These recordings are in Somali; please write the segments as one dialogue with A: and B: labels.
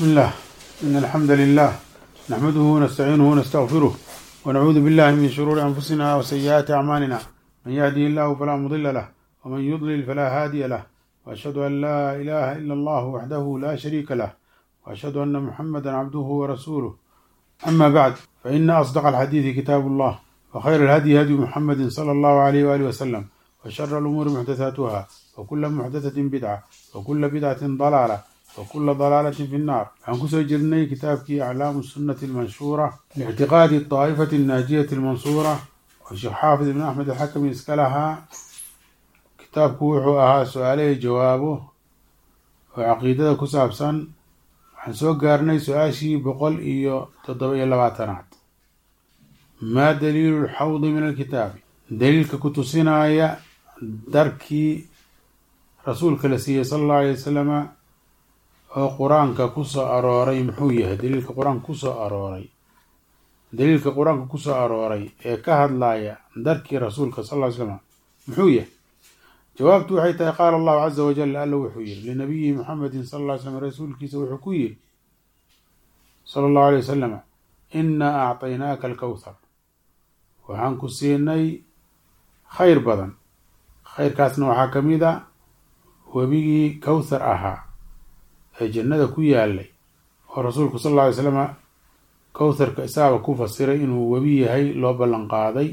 A: بسم الله إن الحمد لله نحمده ونستعينه ونستغفره ونعوذ بالله من شرور أنفسنا وسيئات أعمالنا من يهدي الله فلا مضل له ومن يضلل فلا هادي له وأشهد أن لا إله إلا الله وحده لا شريك له وأشهد أن محمدا عبده ورسوله أما بعد فإن أصدق الحديث كتاب الله وخير الهدي هدي محمد صلى الله عليه وآله وسلم وشر الأمور محدثاتها وكل محدثة بدعة وكل بدعة ضلالة وكل ضلالة في النار عن كسر جرني كتابك أعلام السنة المنشورة لاعتقاد الطائفة الناجية المنصورة والشيخ حافظ بن أحمد الحكم إسكلها كتابك وحو أها سؤالي جوابه وعقيدة كسابسا waxaan soo gaarnay su-aashii boqol iyo toddoba iyo labaatanaad maa daliilu lxawdi min alkitaabi daliilka ku tusinaya darkii rasuulka la siiyey sala allahu alay wasalama oo qur-aanka kusoo arooray muxuu yahay daliilka qur-aanka kusoo arooray daliilka qur-aanka kusoo arooray ee ka hadlaya darkii rasuulka sal ll ly slama muxuu yahay jawaabtu waxay tahay qaala allahu caza wajal alla wuxuu yihi linabiyi muxamedin sal ll ly slam rasuulkiisa wuxuu ku yihi sala allahu alay wasalama innaa acطaynaaka alkowthar waxaan ku siinay khayr badan khayrkaasna waxaa ka mid a webigii kowthar ahaa ee jannada ku yaalay oo rasuulku sal alla alay slama kowtharka isaaba ku fasiray inuu webi yahay loo ballan qaaday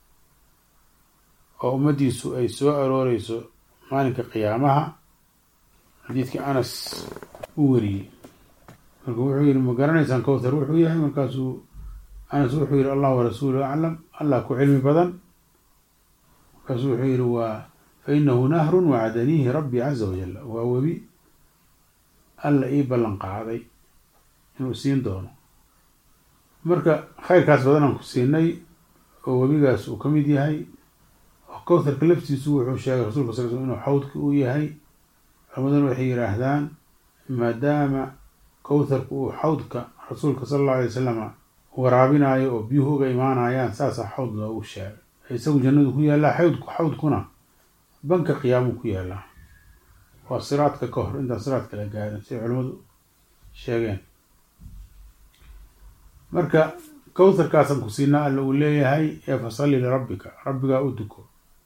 A: oo ummaddiisu ay soo arooreyso maalinka qiyaamaha xadiidkii anas u wariyey marka wuxuu yihi ma garanaysaan kowthar wuxuu yahay markaasuu anas wuxuu yihi allah warasuuluhu aclam allah ku cilmi badan markaasuu wuxuu yihi waa fa inahu nahrun wacadaniihi rabbi caza wajal waa webi alla ii ballan qaaday inuu siin doono marka khayrkaas badanaan ku siinay oo webigaas uu ka mid yahay kowtharka laftiisu wuxuu sheegay rasulka sal sl inuu xawdka uu yahay culamaduna waxay yidhaahdaan maadaama kowtharku uu xawdka rasuulka sala allau alay wasalama waraabinayo oo biyuhu uga imaanayaan saasaa xawd loogu sheegay isagu jannadu ku yaallaa xawdku xawdkuna banka qiyaamuu ku yaallaa waa siraadka ka hor intaan siraadka la gaarin siay culimmadu sheegeen marka kowtharkaasaan ku siinaa alla uu leeyahay ee fasalli lirabbika rabbigaa u duko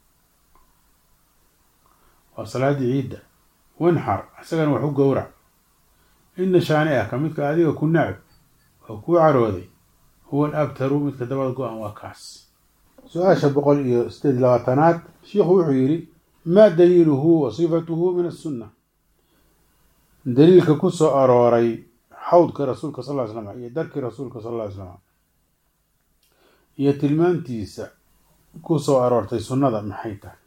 A: waa salaadii ciidda wanxar isagana wax u gowrac ina shaani ah ka midka adiga ku nacab oo kuu carooday huwa alabtaru midka dabada go-an waa kaas su-aasha boqol iyo sideed labaatanaad shiikhu wuxuu yidhi maa daliiluhu wa sifatuhu min asunna daliilka ku soo arooray xawdka rasuulka sal ly slam iyo darkii rasuulka sal ly slam iyo tilmaantiisa ku soo aroortay sunnada maxay tahay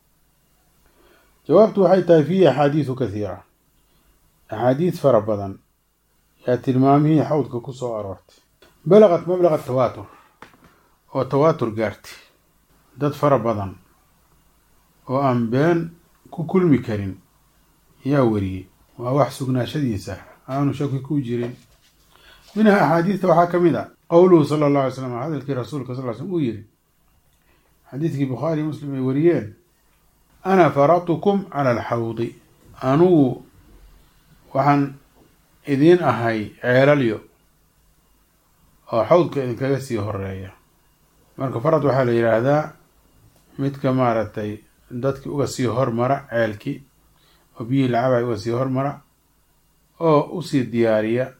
A: jawaabtu waxay tahay fiihi axaadiisu kathiira axaadiid fara badan yaa tilmaamihii xawdka ku soo aroortay balaqat mablaqa tawaatur oo tawaatur gaartay dad fara badan oo aan been ku kulmi karin yaa wariyey waa wax sugnaashadiisa aanu shaki ku jirin minha axaadiista waxaa ka mid a qowluhu sala allahu alay slam hadalkii rasuulka sal ly slm uu yihi xadiidkii bukhaari muslim ay wariyeen ana faratukum cala alxawdi anugu waxaan idiin ahay ceelalyo oo xawdka idinkaga sii horeeya marka farad waxaa la yidhaahdaa midka maaragtay dadki uga sii hormara ceelkii oo biyihii lacabay uga sii hormara oo usii diyaariya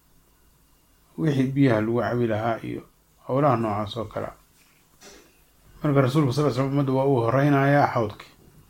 A: wixii biyaha lagu cabi lahaa iyo howlaha noocaas oo kale marka rasuulka sal l slam ummadda waa uu horeynayaa xawdkii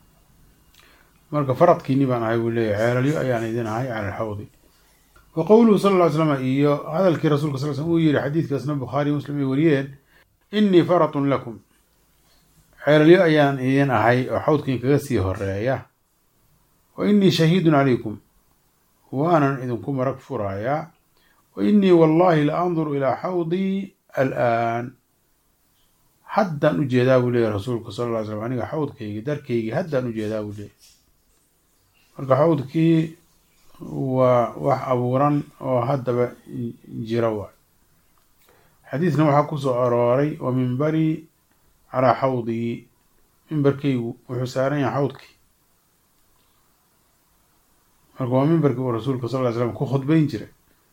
A: marka faradkiini baan ahay buu leeyahy ceelalyo ayaan idin ahay cala alxawdi wa qowluhu sala lla ly slam iyo hadalkii rasuulka sal slm uu yihi xadiidkaasna bukhaari muslim ay wariyeen innii faratun lakum ceelalyo ayaan idin ahay oo xawdkiin kaga sii horeeya wa innii shahiidun calaykum waanan idinku marag furayaa wa innii wallahi la anduru ilaa xawdii alaan haddaan u jeedaa buu leeyahy rasuulku sal lla ly slam aniga xawdkaygii darkaygii haddaan u jeedaa buu leeyahy marka xawdkii waa wax abuuran oo haddaba jira waay xadiidkan waxaa ku soo arooray wa mimbarii calaa xawdii mimbarkaygu wuxuu saaran yahay xawdkii marka waa mimbarkii uu rasuulka sal ly slam ku khudbayn jiray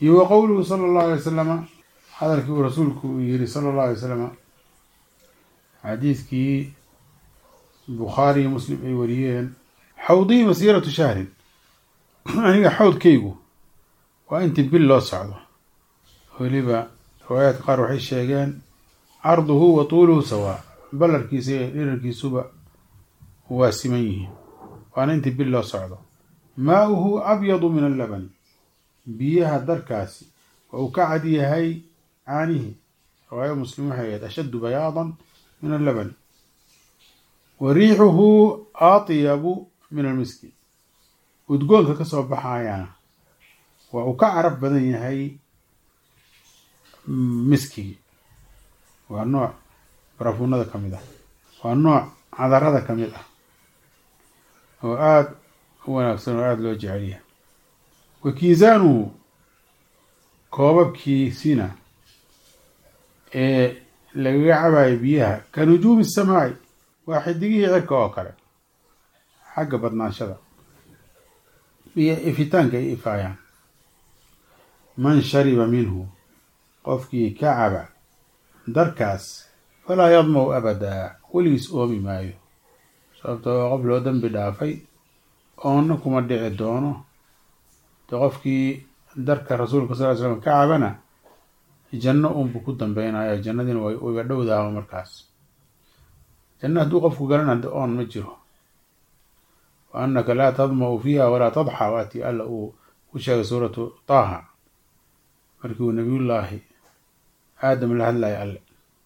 A: iyo wa qowluhu sala allahu alay wasalama hadalkii uu rasuulku uu yihi sala allahu alay wasalama xadiidkii bukhaari iyo muslim ay wariyeen xawdii masiiratu shahrin aniga xawdkaygu waa intii bil loo socdo weliba riwaayaadka qaar waxay sheegeen carduhu wa tuuluhu sawaa ballarkiisa iyo dhirarkiisuba waa siman yihiin waana intii bil loo socdo maauhu abyadu min allabani biyaha darkaasi waa uu ka cad yahay caanihi riwaaya muslim waxay ahayd ashaddu bayaadan min allabani wa riixuhu atyabu min almiski udgoonka ka soo baxayana waa uu ka carab badan yahay miskigi waa nooc barafuunada ka mid ah waa nooc cadarada ka mid ah oo aada u wanaagsan oo aada loo jecel yahay wa kiisaanuhu koobabkiisina ee lagaga cabayo biyaha ka nujuumi samaaci waa xidigihii cirka oo kale xagga badnaanshada iyo ifitaanka ay ifaayaan man shariba minhu qofkii ka caba darkaas falaa yadmaw abadaa weligiis oomi maayo sababtoo qof loo dambi dhaafay oonna kuma dhici doono de qofkii darka rasuulka sal ly slam ka cabana janno unbu ku dambeynaya jannadiina way wayba dhowdaaba markaas janno hadduu qofku galana de oon ma jiro wa annaka laa tadma'u fiiha walaa tadxa waatii alla uu ku sheegay suuratu taaha markii uu nabiyullaahi aadam la hadlaya alle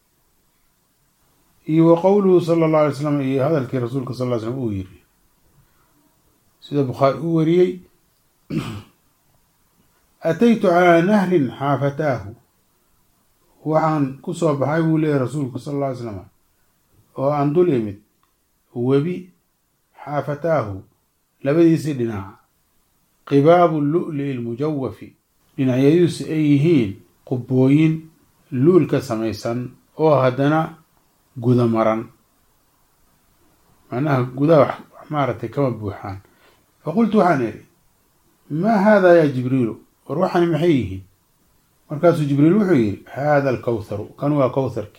A: iyo wa qowluhu sala allahu alay slam iyo hadalkii rasuulka sal ly slam uu yiri sida bukhaari uu wariyey ataytu calaa nahrin xaafataahu waxaan ku soo baxay buu leeyahy rasuulku sal alla ly slam oo aan dul imid webi xaafataahu labadiisii dhinac qibaabu lu'li lmujawafi dhinacyadiisu ay yihiin qubbooyin luul ka samaysan oo haddana guda maran macnaha gudaha wax maaragtay kama buuxaan faqultu waxaan idhi maa haadaa yaa jibriilu war waxani maxay yihiin markaasuu jibriil wuxuu yihi haada alkawtharu kan waa kawtharki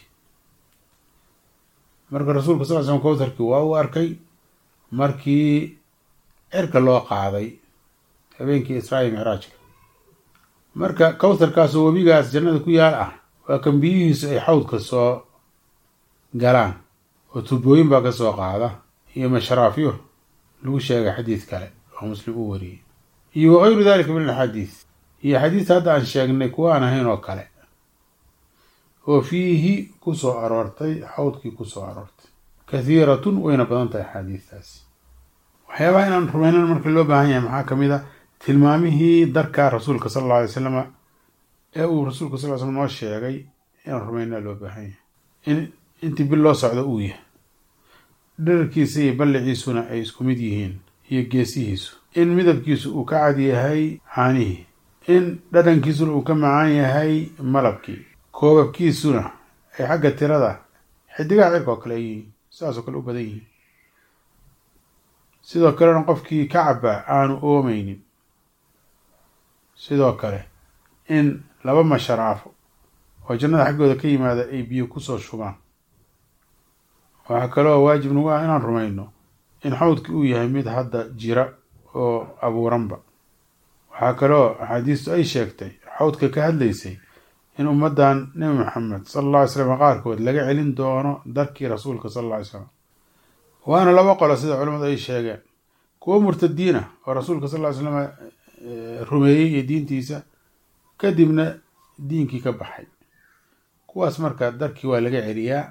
A: marka rasuulka sal ly slam kawtharki waa uu arkay markii cirka loo qaaday habeenkii israail micraajka marka kawtharkaasoo webigaas jannada ku yaal ah waa kan biyihiisu ay xawdka soo galaan oo tubooyin baa ka soo qaada iyo mashraafyo lagu sheegay xadiid kale oo muslim uu wariyey iyo wagayru dalika min alxadiid iyo xadiidta hadda aan sheegnay kuwa aan ahayn oo kale oo fiihi ku soo aroortay xawdkii ku soo aroortay kathiiratun wayna badan tahay axaadiistaasi waxyaabaha inaan rumaynan marka loo baahan yahay maxaa kamid a tilmaamihii darka rasuulka sala alla alay slama ee uu rasuulka sal ly slam noo sheegay inaan rumaynaa loo baahan yahay in intii bil loo socdo uu yahay dherarkiisa iyo balliciisuna ay isku mid yihiin iyo geesihiisu in midabkiisu uu ka cad yahay caanihii in dhadhankiisuna uu ka macaan yahay malabkii koobabkiisuna ay xagga tirada xidigaha cirka oo kale ay yihiin sidaasoo kale u badan yihiin sidoo kalena qofkii ka cabaa aanu oomeynin sidoo kale in laba masharaafo oo jannada xaggooda ka yimaada ay biyo kusoo shubaan waxaa kaloo waajib nagu ah inaan rumayno in xawdki uu yahay mid hadda jira oo abuuranba waxaa kaloo axaadiistu ay sheegtay xawdka ka hadlaysay in ummaddan nebi maxamed sala alla alay slam qaarkood laga celin doono darkii rasuulka sala alla alay slam waana laba qolo sida culamadu ay sheegeen kuwo murtadiin ah oo rasuulka sal ly slam rumeeyey iyo diintiisa kadibna diinkii ka baxay kuwaas marka darkii waa laga celiyaa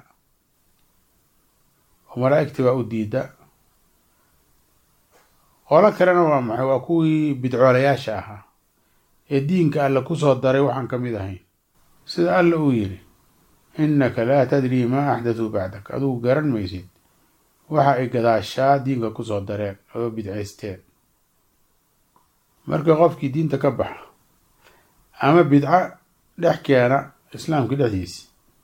A: oo malaa'igtii baa u diida qolo kalena waa maxay waa kuwii bidcoolayaasha ahaa ee diinka alle kusoo daray waxaan ka mid ahayn sida alla uu yidhi innaka laa tadrii maa axdatuu bacdak adugu garan maysid waxa ay gadaashaa diinka kusoo dareen oo bidcaysteen marka qofkii diinta ka baxa ama bidco dhex keena islaamka dhexdiisi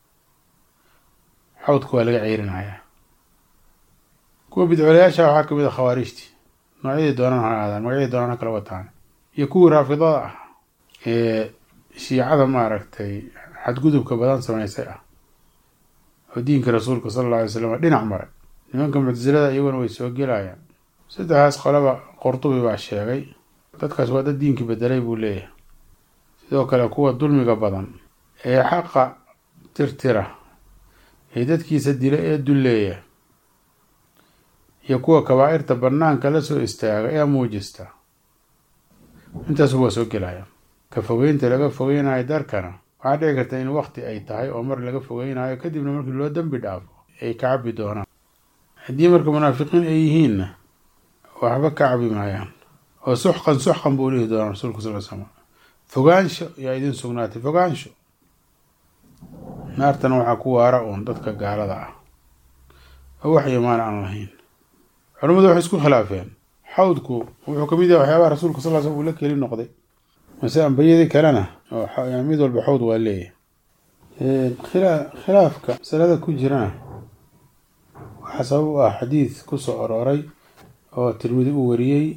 A: xawdka waa laga ceyrinayaa kuwa bidcoolayaasha waxaa kamid a khawaarijti noocyadii doonaan ha aadaan magacyadii doonaan ha kala wataan iyo kuwii raafidada ah ee shiicada maaragtay xadgudubka badan samaysay ah oo diinka rasuulka sala alla alay slam dhinac maray nimanka muctasilada iyaguna way soo gelayaan saddexdaas qolaba qurtubi baa sheegay dadkaas waa dad diinkii bedelay buu leeyahay sidoo kale kuwa dulmiga badan ee xaqa tirtira ee dadkiisa dila ee dulleeya iyo kuwa kabaa'irta banaanka la soo istaaga ee muujista intaasu waa soo gelaya ka fogeynta laga fogeynayo darkana waxaa dhici karta in wakti ay tahay oo mar laga fogeynayo kadibna markii loo dembi dhaafo ay ka cabi doonaan haddii marka munaafiqiin ay yihiinna waxba ka cabi maayaan oo suxqan suxqan buu dhihi doonaa rasuulka sal l slam fogaansho yaa idin sugnaatay fogaansho naartana waxaa ku waara uun dadka gaalada ah oo wax imaan aan lahayn culamadu waxay isku khilaafeen xawdku wuxuu kamid yahay waxyaabaha rasuulka sal l slam uu la keli noqday mase ambiyadii kalena oo mid walba xawd waa leeyahay khilaafka masalada ku jirana waxaa sabab u ah xadiid kusoo arooray oo tirmidi uu wariyey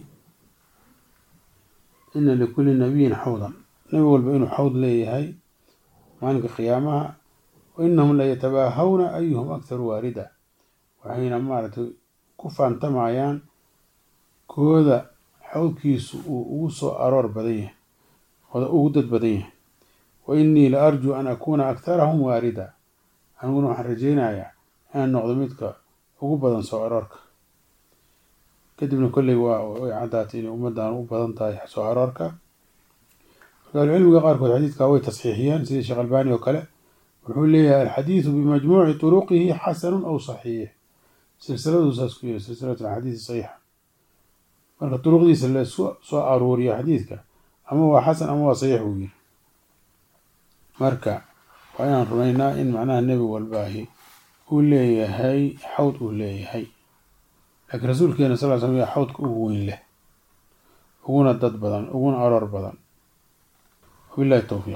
A: ina likulli nabiyin xawdan nabi walba inuu xawd leeyahay maalinka qiyaamaha wa inahum la yatabaahawna ayuhum akharu waarida waxayna maaragtay ku faantamayaan kooda xawdkiisu uu ugu soo aroor badan yahay oda ugu dad badan yahay wa innii la arjuu an akuuna akharahum waarida aniguna waxaan rajeynayaa inaan noqdo midka ugu badan soo aroorka kadibna kolley waa way caddaatay inay ummaddan u badan tahay soo aroorka marka ahlucilmiga qaarkood xadiidkaa way tasxiixiyeen sida sheekh albani oo kale wuxuu leeyahay alxadiidu bimajmuuci turuqihi xasanun aw saxiix silsiladuu saas ku yiri silsilat alxadiisi saxiixa marka duruqdiisa lasu soo aruuriyo xadiidka ama waa xasan ama waa saxiix buu yiri marka waa inaan rumaynaa in macnaha nebi walbaahi uu leeyahay xawd uu leeyahay laakiin rasuulkeena sal l slam yaa xawdka ugu weyn leh uguna dad badan uguna aroor badan wabillahi towfiiq